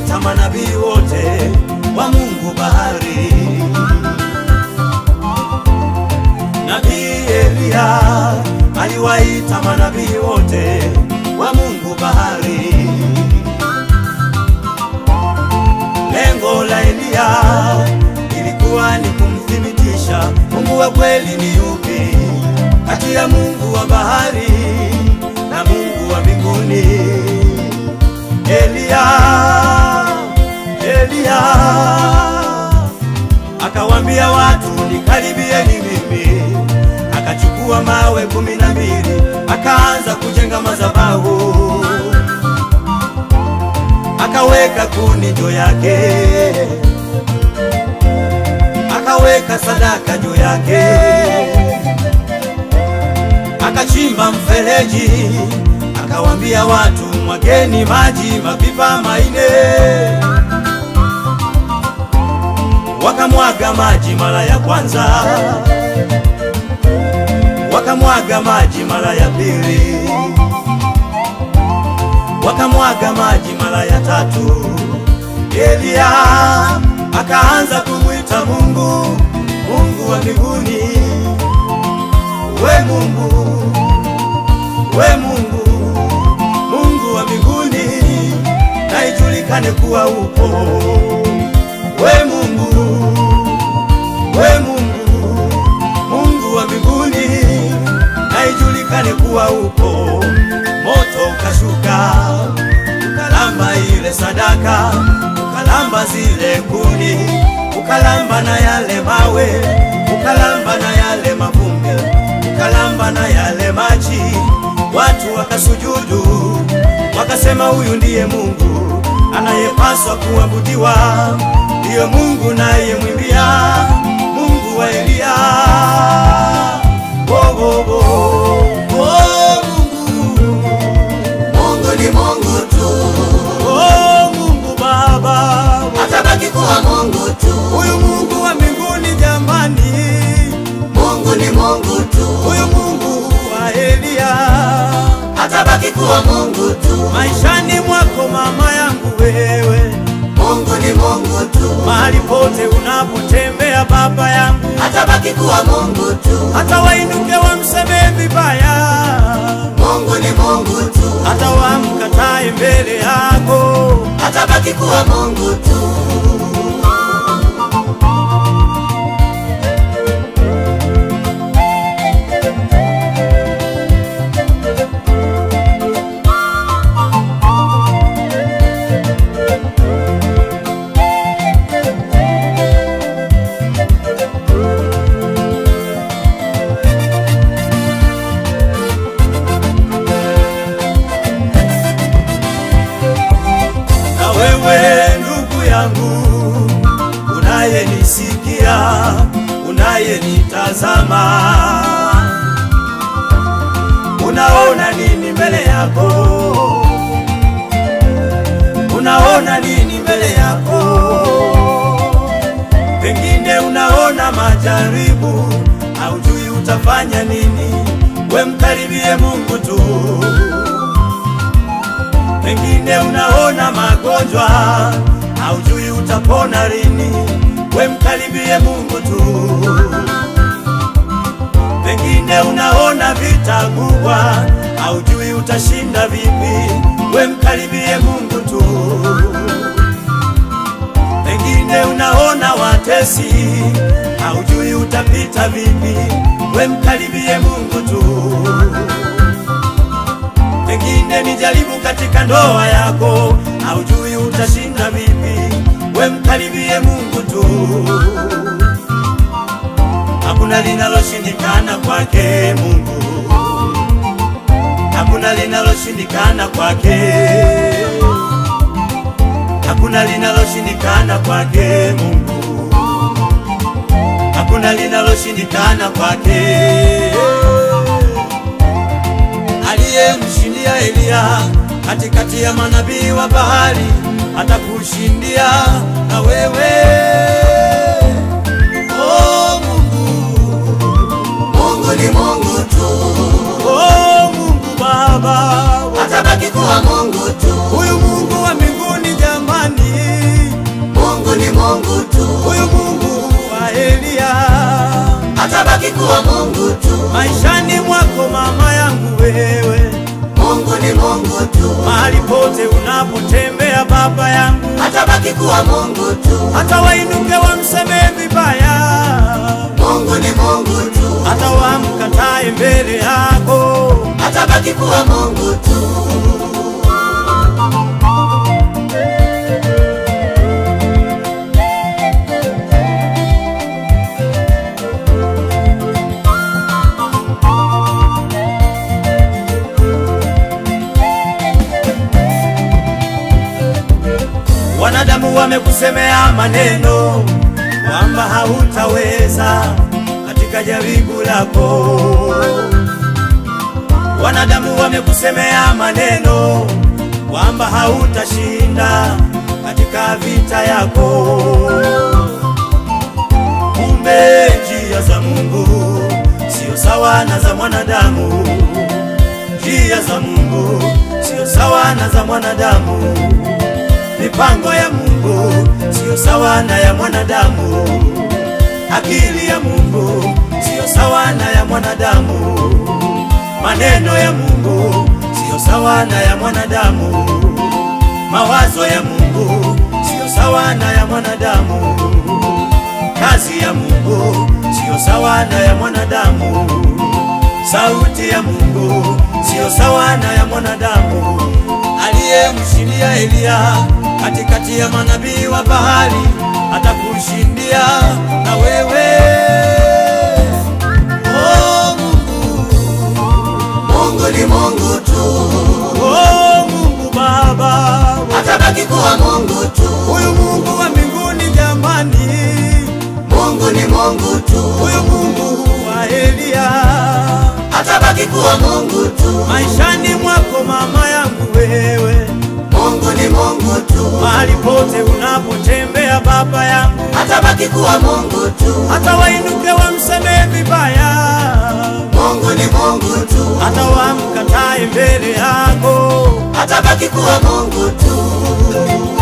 aliwaita manabii wote wa Mungu bahari. Nabii Eliya aliwaita manabii wote wa Mungu bahari. Lengo la Eliya ilikuwa ni kumthibitisha Mungu wa kweli ni yupi kati ya Mungu wa bahari na Mungu wa mbinguni. Eliya, Eliya akawambia watu nikaribieni mimi, akachukua mawe kumi na mbili akaanza kujenga madhabahu, akaweka kuni juu yake, akaweka sadaka juu yake, akachimba mfereji, akawambia watu mwageni maji mapipa maine wakamwaga maji mara ya kwanza, wakamwaga maji mara ya pili, wakamwaga maji mara ya tatu. Eliya akaanza kumwita Mungu, Mungu wa mbinguni, we Mungu, we Mungu, Mungu wa mbinguni, na ijulikane kuwa upo we Mungu, we Mungu, Mungu wa mbinguni, na ijulikane kuwa upo. Moto ukashuka ukalamba ile sadaka, ukalamba zile kuni, ukalamba na yale mawe, ukalamba na yale mavumbi, ukalamba na yale maji. Watu wakasujudu, wakasema huyu ndiye Mungu anayepaswa kuabudiwa, ndiyo Mungu naye mwimbia, Mungu wa Eliya. Oh, oh, oh. Oh, Mungu, Mungu ni Mungu tu, oh, Mungu Baba, atabaki kuwa Mungu tu. huyu Mungu wa mbinguni jamani, Mungu ni Mungu tu, huyu Mungu wa Eliya, atabaki kuwa Mungu tu. maishani mwako mama yangu wewe, Mungu ni Mungu tu, mahali pote unapotembea baba yangu atabaki kuwa Mungu tu. hata wainuke wamsemee vibaya, Mungu ni Mungu tu, hata wamkatae mbele yako, atabaki kuwa Mungu tu. na wewe ndugu yangu unayenisikia, unayenitazama, unaona nini mbele yako? Unaona nini mbele yako? Pengine unaona majaribu, haujui utafanya nini. We mkaribie Mungu tu. Pengine unaona magonjwa, haujui utapona lini. We mkaribie Mungu tu. Pengine unaona vita kubwa, haujui utashinda vipi. We mkaribie Mungu tu. Pengine unaona watesi, haujui utapita vipi. We mkaribie Mungu tu. Pengine ni jaribu katika ndoa yako, haujui utashinda vipi. We mkaribie Mungu tu. Hakuna linaloshindikana kwake Mungu, hakuna linaloshindikana kwake, hakuna linaloshindikana kwake Mungu, hakuna linaloshindikana kwake aliyemshindia Eliya katikati ya manabii wa bahari atakushindia na wewe. Oh Mungu, Mungu ni Mungu tu, oh Mungu Baba, atabaki kuwa Mungu tu. huyu Mungu wa mbinguni jamani, Mungu tu, huyu Mungu wa Eliya atabaki kuwa Mungu tu. maishani mwako mama yangu wewe, Mungu ni Mungu tu, mahali pote unapotembea baba yangu, atabaki kuwa Mungu tu. hata wainuke wamsemee vibaya, Mungu ni Mungu tu, hata wamkatae mbele yako, atabaki kuwa Mungu tu. wanadamu wamekusemea maneno kwamba hautaweza katika jaribu lako. Wanadamu wamekusemea maneno kwamba hautashinda katika vita yako. Kumbe njia za Mungu sio sawa na za mwanadamu, njia za Mungu sio sawa na za mwanadamu. Mipango ya Mungu siyo sawa na ya mwanadamu. Akili ya Mungu siyo sawa na ya mwanadamu. Maneno ya Mungu siyo sawa na ya mwanadamu. Mawazo ya Mungu siyo sawa na ya mwanadamu. Kazi ya Mungu siyo sawa na ya mwanadamu. Sauti ya Mungu siyo sawa na ya mwanadamu. Aliyemshindia Eliya katikati ya manabii wa bahari atakushindia na wewe. Oh Mungu, Mungu ni Mungu tu, oh Mungu Baba, atabaki kuwa Mungu tu. huyu Mungu wa mbinguni jamani, Mungu ni Mungu tu, huyu Mungu wa Eliya atabaki kuwa Mungu tu. maishani mwako mama yangu wewe, Mungu ni Mungu tu, mahali pote unapotembea baba yangu, atabaki kuwa Mungu tu. hata wainuke wamsemee vibaya, Mungu ni Mungu tu, hata wamkatae mbele yako, atabaki kuwa Mungu tu.